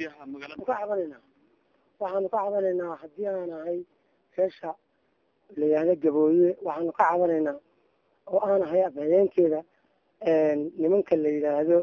gudoomiyaha magaalada ka cabanaynaa waxaanu ka cabanaynaa haddii aan ahay feesha la yihahdo gabooye waxaanu ka cabanaynaa oo aan ahay afhayeenkeeda nimanka la yidhaahdo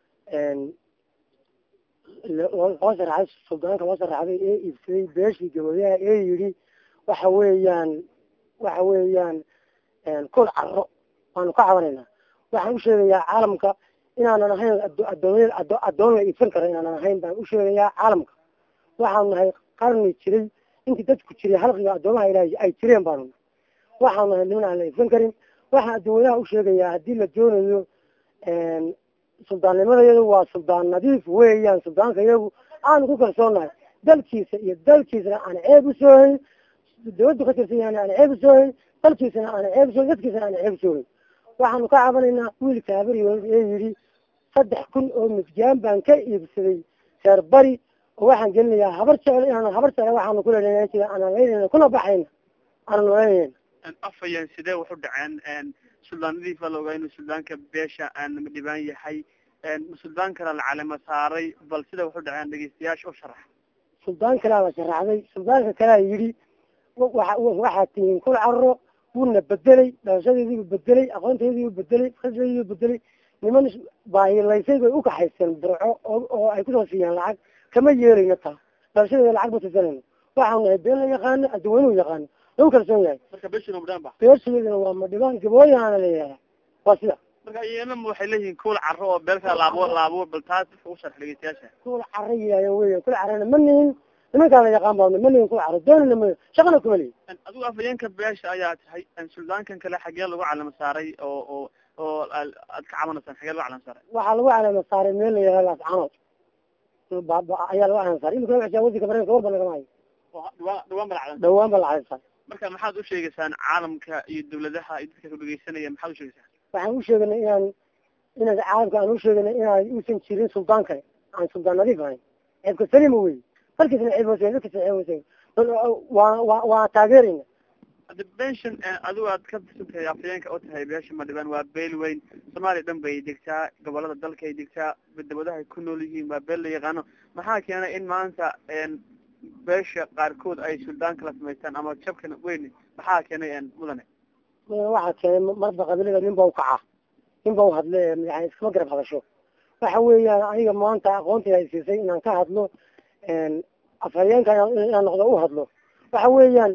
loo saraxay suldaanka loo saraxday ee iibsaday beeshii gabooyaha ee yidhi waxa weeyaan waxa weeyaan kol caro waanu ka cabanaynaa waxaan u sheegayaa caalamka inaanan ahayn adoon addoon la iibsan karo inaanan ahayn baan u sheegayaa caalamka waxaanu nahay qarni jiray intii dadku jiray halqiga addoomaha ilaahay ay jireen baanu nahay waxaanu nahay niman aan la iibsan karin waxaan adduunweynaha u sheegayaa haddii la doonayo suldaannimada iyadu waa suldaan nadiif weeyaan suldaanka iyagu aanu ku kalsoonahay dalkiisa iyo dalkiisana aan ceeb usoo hayn dawladdu ka tirsan yahan aan ceeb usoo hayn dalkiisana aan ceeb usoo dadkiisana aan ceeb usoo hayn waxaanu ka cabanaynaa wiilka habaryood ee yidhi saddex kun oo midjaan baan ka iibsaday reer bari oo waxaan gelinayaa habar jecel inaan habar jecel waxaanu ku leedahay sida aanan leynayna kuna baxayna aanan leynayna afhayeen sidee wax u dhaceen suldaanadiif baa la ogaa inuu suldaanka beesha aan dhibaan yahay suldaan kale la calamo saaray bal sida wax u dhaceen dhegeystayaasha u sharax suldaan kalea la sharaxday suldaanka kalea yidhi waa waxaad tihiin kul carro wuuna bedelay dhalashadeediibu bedelay aqoonteediibu bedelay khasdeediibu bedelay niman baahilaysay bay ukaxayseen burco oo ay kusoo siiyeen lacag kama yeelayno taa dhalashadeeda lacag ba tirsanayno waxaanu nahay been la yaqaano adduweynuhu yaqaano lagu kalsoon yahay marka beeshina madhaan ba beeshadeedana waa madhibaan gabooyahaana leeyahay waa sida marka iyana waxay leeyihiin kuul carro oo beelka laabo laabo bal taas dadka u sharx dhegeystayaasha kuul carro yihaahdeen weya kul carrana ma nihin nimankaan la yaqaan baadna ma nihin kul carro doonina ma shaqana kuma lihin adigu afhayeenka beesha ayaa tahay suldaankan kale xagee lagu calamo saaray oo oo oo aad ka cabanaysaan xagee lagu calamo saaray waxaa lagu calamo saaray meel la yihahdo laascanood ayaa lagu calamo saaray imika waxaa wadanka mareykanka warba lagama hayo dhawaan dhawaan baa la calamo dhawaan ba la calamo saaray marka maxaad usheegaysaan caalamka iyo dawladaha iyo dadka ku dhegeysanaya maxaad usheegaysaan waxaan usheeganay inaan inaan caalamka aan usheeganay inaan uusan jirin suldaan kale aan suldaan nadiif ahayn ceebka salima wey dalkiisna ceeb hooseen dadkiisna ceeb hooseen waa waa waa taageerayna hadda beeshan adigu aad ka tirsan tahay afhayeenka oo tahay beesha madhibaan waa beel weyn soomaaliya dhan bay degtaa gobolada dalka ay degtaa dawadaha ay ku nool yihiin waa beel la yaqaano maxaa keenay in maanta beesha qaarkood ay suldaan kala samaystaan ama jabkan weyn maxaa keenay mudane waxaa keenay marba qabiilada nin ba ukacaa nin ba uhadle yani iskama garab hadasho waxa weeyaan aniga maanta aqoontii ay siisay inaan ka hadlo afhayeenka inaan noqdo u hadlo waxa weeyaan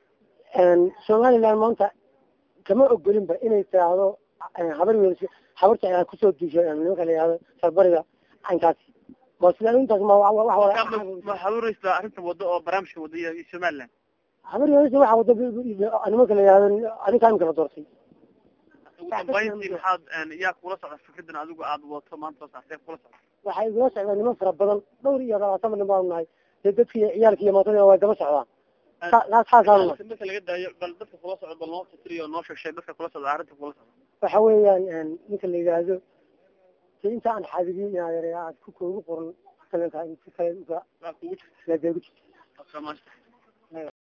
somaliland maanta kama ogolinba inay tiraahdo habar wel habar jecel kusoo diisho nimanka la yihahdo sarbariga caynkaasi waa sida intaas ma ma haburaysa arrinta wado oo barnaamijka wado iyo somaliland habar welis waxa wado nimanka la yihahdo adinka imika la doortay ugu dambayntii maxaad yaa kula socda fikradan adigu aad wato maanta soo saartee kula socda waxay igula socdaan niman fara badan dhowr iyo labaatan nin baanu nahay dee dadki ciyaalki iyo maatadina way daba socdaan saasaan marka laga daayo bal dadka kula socda bal noo fikriyo noo sheegshay dadka kula socda arrinta kula socda waxa weeyaan ninka la yidhaahdo si inta aan xaadidiin inaad aad ku koogu qoran kalenka kale waa kugu jirta ladeegu jirta Waa soo maasha